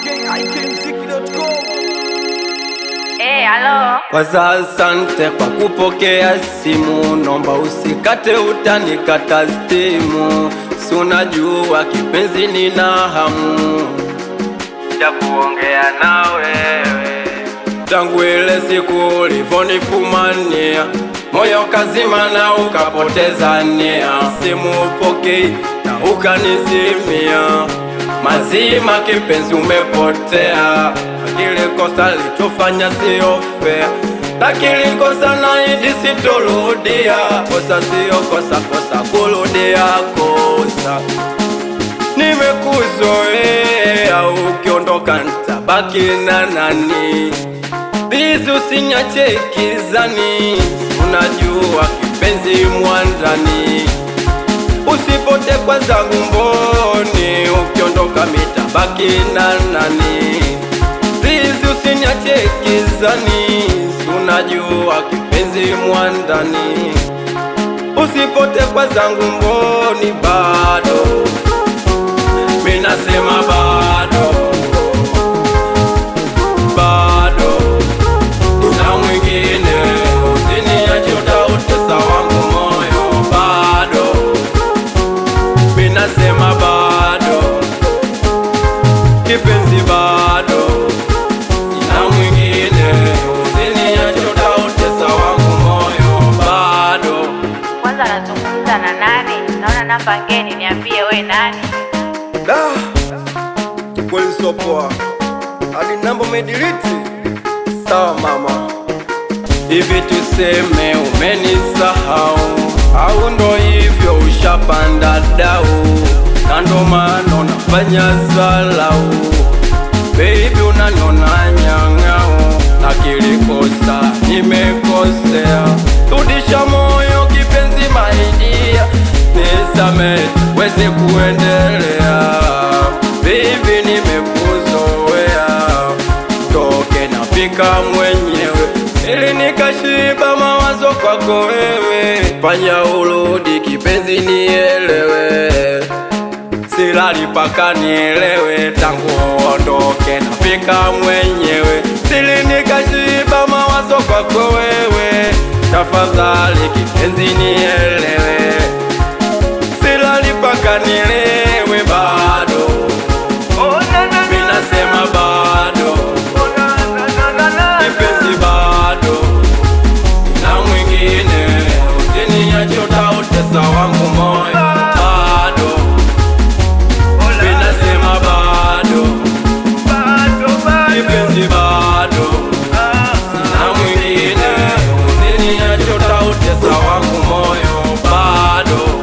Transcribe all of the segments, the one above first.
Eh, halo. Kwanza asante kwa kupokea simu, nomba usikate, utanikata stimu. Si unajua kipenzi, nina hamu ya kuongea na wewe tangu ile siku ulivonifumania moyo kazima na ukapoteza nia, simu upokei na ukanizimia mazima, kipenzi umepotea. Kile kosa lichofanya sio fair, lakini kosa naidi sitoludia. Kosa sio kosa, kosa kurudia kosa. Nimekuzoea, ukiondoka nitabaki na nani? Bizi usinyache kizani, unajua kipenzi mwandani, usipote kwa zangu mboni, ukiondoka mitabaki na nani? Bizi usinyache kizani, unajua kipenzi mwandani, usipote kwa zangu mboni, bado minasema bado bado na mwingine usiniache, utautesa wangu moyo. Bado minasema bado, kipenzi bado na mwingine usiniache, utautesa wangu moyo. Bado Kwanza nazungumza na nani? Naona namba ngeni, niambie we nani? da kweli sio poa, hadi namba umedelete. Sawa mama, hivi tuseme umenisahau au ndo hivyo ushapanda dau, na ndo maana unafanya zalau. Baby unaniona nyang'au, na kilikosa nimekosea, rudisha moyo kipenzi, maidia nisame weze kuendelea. Baby nimekuzoea, toke napika mwenyewe ili nikashiba mawazo kwako wewe, fanya urudi kipenzi, nielewe silali paka nielewe, tangu ondoke napika mwenyewe, sili nikashiba mawazo kwako wewe, tafadhali kipenzi nielewe, silali paka nielewe, bado minasema bado, kipenzi bado, na mwingine usiniache, utautesa wangu moyo bado Minasema bado kipenzi bado na mwingine usiniache, utautesa wangu moyo bado.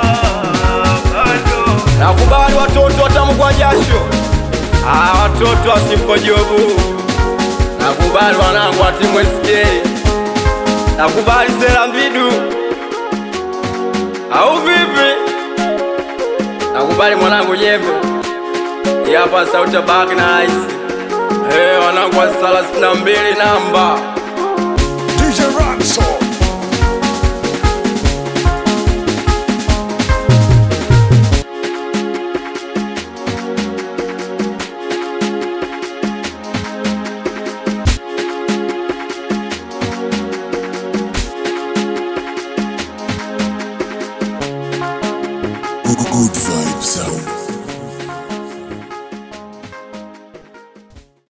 Nakubali watoto watamu kwa jasho, ah, watoto wasipojobu. Nakubali wanangu wa timu SK, nakubali sera mvidu au vipi? Nakubali mwanangu Jembe, hii hapa sauti ya Bag Nice. Hey, wanangu wa thelathini na mbili namba